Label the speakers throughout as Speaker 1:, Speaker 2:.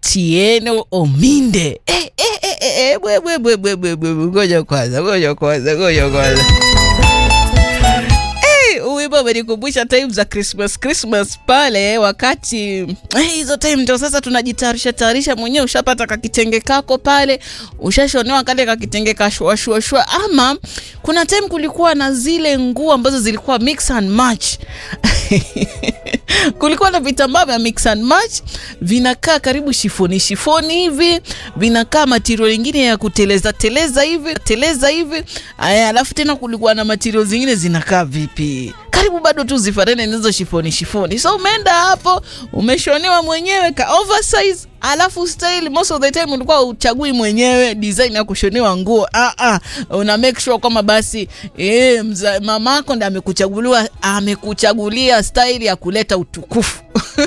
Speaker 1: Atieno Ominde. Eh, eh, eh, eh, eh, bwe, bwe, bwe, bwe, bwe, bwe, bwe. Ngoja kwanza, ngoja kwanza, ngoja kwanza. Eh, Wimbo umenikumbusha time za Christmas Christmas pale wakati eh, hizo time ndio sasa tunajitayarisha tayarisha mwenyewe, ushapata kakitenge kako pale, ushashonewa kale kakitenge kashua shua shua, ama kuna time kulikuwa na zile nguo ambazo zilikuwa mix and match kulikuwa na vitambaa vya mix and match vinakaa karibu shifoni shifoni hivi, vinakaa material ingine ya kuteleza teleza hivi teleza hivi. Aya, alafu tena kulikuwa na material zingine zinakaa vipi, karibu bado tu zifanane na hizo shifoni shifoni. So umeenda hapo umeshonewa mwenyewe ka oversize alafu style most of the time ulikuwa uchagui mwenyewe design ya kushonewa nguo ah, ah, una make sure kwamba basi eh, mza- mamako ndo amekuchaguliwa amekuchagulia style ya kuleta utukufu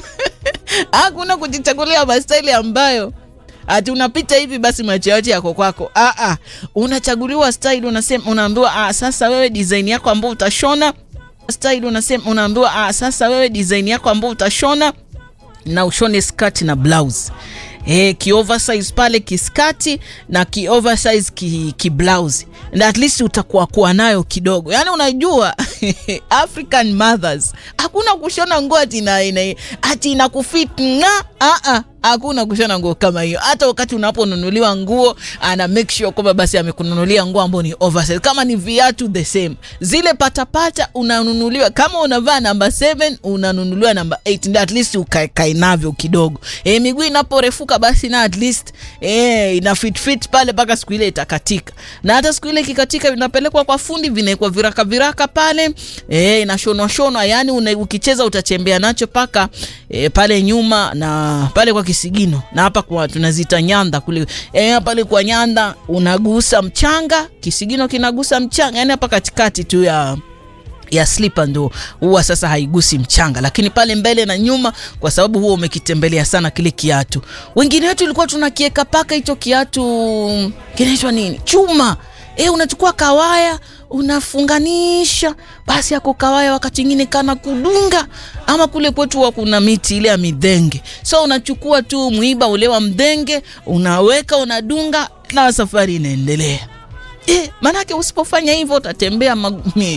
Speaker 1: hakuna kujichagulia mastaili ambayo ati unapita hivi basi macho yote yako kwako. Ah, ah. Unachaguliwa style, unasema unaambiwa, ah, sasa wewe design yako ambayo utashona style, unasema unaambiwa, ah, sasa wewe design yako ambayo utashona na ushone skati na blouse Eh, ki oversize pale kiskati na ki oversize ki, ki blouse and at least utakuwa kuwa nayo kidogo. Yani unajua African mothers hakuna kushona nguo ati ina, ina, ati inakufit nga ah ah hakuna kushona nguo kama hiyo. Hata wakati unaponunuliwa nguo, ana make sure kwamba basi amekununulia nguo ambayo ni oversize. Kama ni viatu the same, zile patapata unanunuliwa. Kama unavaa namba 7 unanunuliwa namba 8, ndio at least ukae navyo kidogo. E, miguu inaporefuka basi na at least e, ina fit fit pale mpaka siku ile itakatika, na hata siku ile ikikatika vinapelekwa kwa fundi, vinawekwa viraka viraka pale e, inashonwa shonwa, yani una, ukicheza utachembea nacho paka e, pale nyuma na pale kwa kisigino na hapa kwa tunazita nyanda kule e, pale kwa nyanda unagusa mchanga, kisigino kinagusa mchanga, yani hapa katikati tu ya ya slipper ndo huwa sasa haigusi mchanga, lakini pale mbele na nyuma, kwa sababu huwa umekitembelea sana kile kiatu. Wengine wetu ilikuwa tunakieka paka hicho kiatu kinaitwa nini, chuma e, unachukua kawaya unafunganisha basi ako kawaya, wakati ingine kana kudunga, ama kule kwetu huwa kuna miti ile ya midhenge, so unachukua tu mwiba ule wa mdhenge unaweka unadunga, na safari inaendelea. E, manake usipofanya hivyo utatembea magumi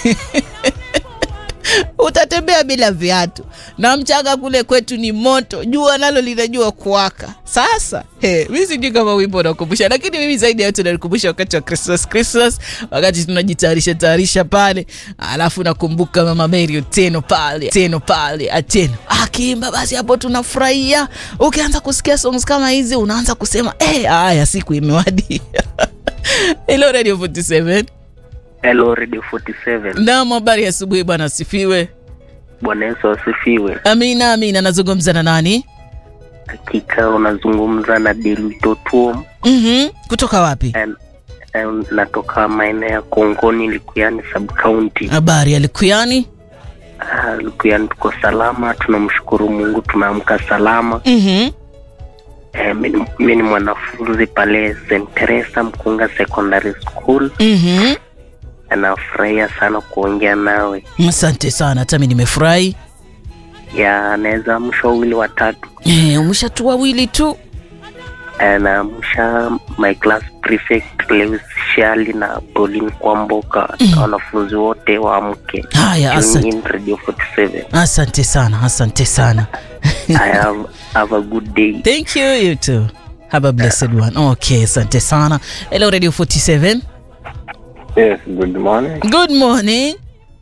Speaker 1: utatembea bila viatu na mchanga kule kwetu ni moto, jua nalo linajua kuwaka. Sasa hey, mi sijui kama wimbo unakumbusha, lakini mimi zaidi ya yote nanikumbusha wakati wa Christmas, Christmas wakati tunajitayarisha tayarisha pale, alafu nakumbuka Mama Mary Otieno pale teno pale ateno akiimba, basi hapo tunafurahia. Ukianza kusikia songs kama hizi unaanza kusema eh, haya siku imewadi. Hello Radio 47.
Speaker 2: Hello Radio 47.
Speaker 1: Naam, habari ya asubuhi bwana, asifiwe.
Speaker 2: Bwana Yesu asifiwe.
Speaker 1: Amina, amina. Nazungumza na nani?
Speaker 2: Hakika unazungumza na Delitotuo.
Speaker 1: Mhm. Kutoka wapi?
Speaker 2: And- and natoka maeneo ya Kongoni, Likuyani sub county.
Speaker 1: Habari ya Likuyani.
Speaker 2: Ah, Likuyani tuko salama, tunamshukuru Mungu, tumeamka salama.
Speaker 1: Mhm.
Speaker 2: Eh, mi mi ni mwanafunzi pale St Teresa Mkunga Secondary School.
Speaker 1: Mhm.
Speaker 2: Anafurahia sana kuongea nawe.
Speaker 1: Asante sana, hata mimi nimefurahi.
Speaker 2: Ya anaweza amsha wawili watatu.
Speaker 1: Eh, umeshatu wawili tu.
Speaker 2: Anaamsha my class prefect Lewis Shali na Pauline Kwamboka na wanafunzi wote waamke.
Speaker 1: Haya,
Speaker 2: Tune
Speaker 1: asante.
Speaker 2: in Radio 47.
Speaker 1: Asante sana, asante sana.
Speaker 2: I have, have a good day.
Speaker 1: Thank you, you too. Have a blessed one. Okay, asante sana. Hello Radio 47.
Speaker 3: Yes, good morning.
Speaker 1: Good morning.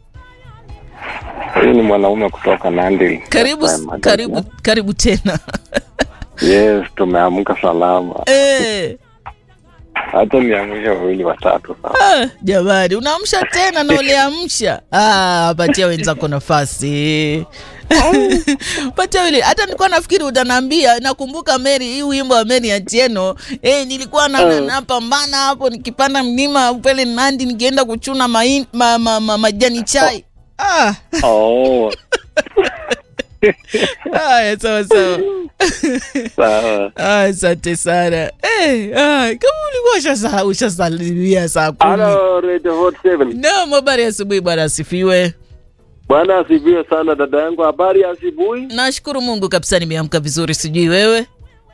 Speaker 3: Huyu ni mwanaume kutoka Nandi.
Speaker 1: Karibu
Speaker 3: Yes, I'm
Speaker 1: karibu karibu tena.
Speaker 3: Yes, tumeamka salama.
Speaker 1: eh.
Speaker 3: Hata niamsha wawili watatu sasa.
Speaker 1: Ah, jamani unaamsha tena na uliamsha ah, patia wenzako nafasi patia wili hata nilikuwa nafikiri utaniambia nakumbuka Mary hii wimbo wa Mary Atieno eh, nilikuwa na, na, napambana hapo nikipanda mlima pale Nandi nikienda kuchuna main, ma, ma, ma, majani chai ah,
Speaker 3: Oh,
Speaker 1: haya sawa sawa
Speaker 3: sawa.
Speaker 1: Ah, asante sana eh, ah, kama ulikuwa ushasa- ushasalimia saa kumi
Speaker 4: Halo Radio 47.
Speaker 1: Naam, habari ya asubuhi bwana, asifiwe.
Speaker 4: Bwana asifiwe sana dada yangu. Habari ya asubuhi?
Speaker 1: Nashukuru Mungu kabisa, nimeamka vizuri, sijui wewe.